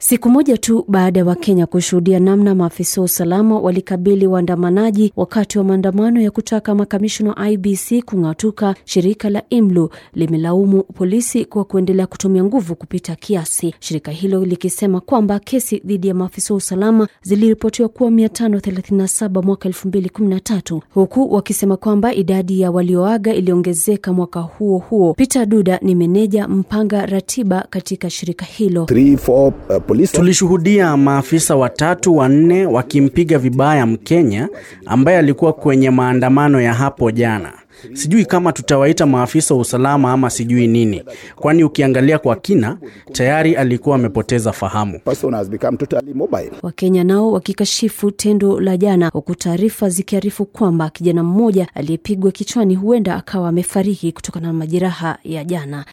Siku moja tu baada ya Wakenya kushuhudia namna maafisa wa usalama walikabili waandamanaji wakati wa maandamano ya kutaka makamishna wa IBC kung'atuka, shirika la IMLU limelaumu polisi kwa kuendelea kutumia nguvu kupita kiasi, shirika hilo likisema kwamba kesi dhidi ya maafisa wa usalama ziliripotiwa kuwa 537 mwaka 2013 huku wakisema kwamba idadi ya walioaga iliongezeka mwaka huo huo. Peter Duda ni meneja mpanga ratiba katika shirika hilo. Three, four, uh, police Tulishuhudia maafisa watatu wanne wakimpiga vibaya Mkenya ambaye alikuwa kwenye maandamano ya hapo jana. Sijui kama tutawaita maafisa wa usalama ama sijui nini, kwani ukiangalia kwa kina tayari alikuwa amepoteza fahamu. person has become totally mobile. Wakenya nao wakikashifu tendo la jana, huku taarifa zikiarifu kwamba kijana mmoja aliyepigwa kichwani huenda akawa amefariki kutokana na majeraha ya jana.